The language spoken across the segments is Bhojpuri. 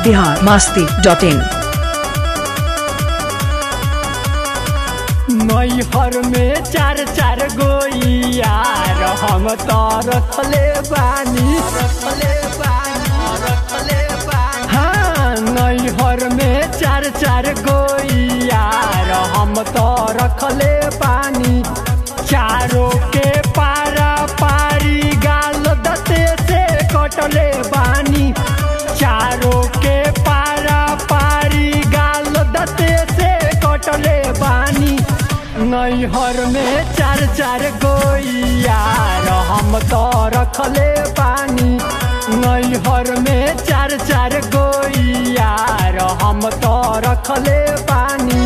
बिहार मास्ती डॉट इन नैहर में चार चार गो यार हम तो रखले बानी रखले बानी रखले बानी हाँ नैहर में चार चार गो यार हम तो रखले बानी चारों के पारा पारी गाल दते से कटले बानी चारों के पारा पारी गाल दते से कटले बानी नैहर में चार चार गो यार हम तो रखले बानी नैहर में चार चार गो यार हम तो रखले बानी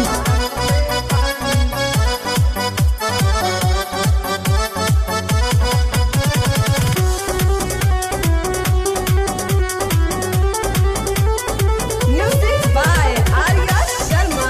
Music by Arya Sharma.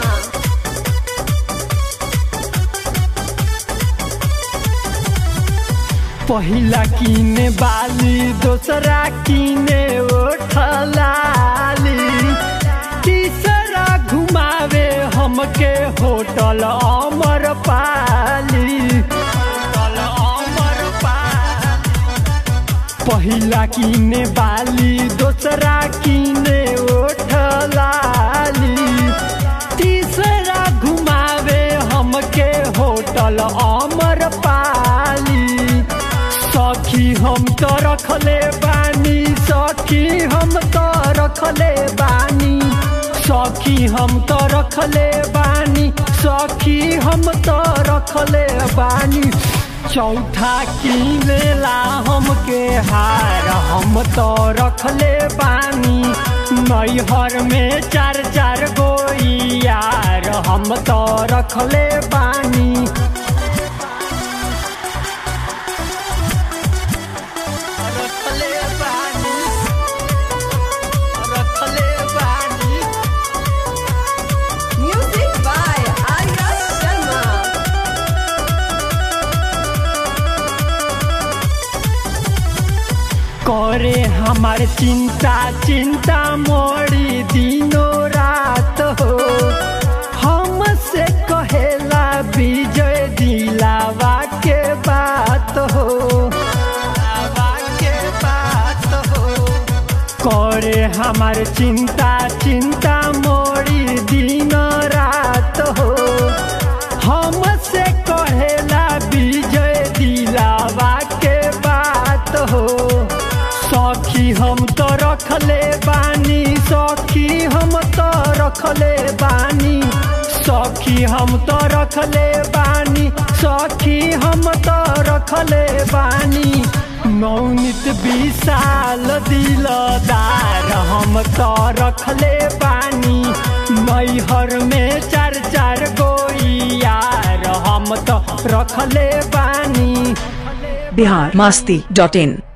पहिला किने बाली दोसरा किने ओठलाली तीसरा घुमावे हमके होटल अमर पाली होटल अमर पाली पहिला किने बाली दोसरा किने ओठलाली तीसरा घुमावे हमके होटल अमर पाली सखी हम तो रखले बानी सखी हम तो रखले बानी सखी हम तो रखले बानी सखी हम तो रखले बानी चौथा किनेला हमके हार हम तो रखले बानी नैहर में चार चार गो यार हम तो रखले बानी रखले बानी रखले बानी Music by Arya Sharma. करे हमार चिंता चिंता मोड़ी दिनों रात हो हमसे कहेला विजय दिलावा के बात हो दिलावा के बात हो करे हमार चिंता चिंता मोड़ी दिन रात हो हमसे कहेला विजय दिलावा के बात हो सखी हम तो रखले बानी सखी हम तो रखले बानी सखी हम तो रखले बानी सखी हम तो रखले बानी नौनित विशाल दिलदार हम तो रखले बानी नैहर में चार चार गो यार हम तो रखले बानी बिहार मास्ती डॉट इन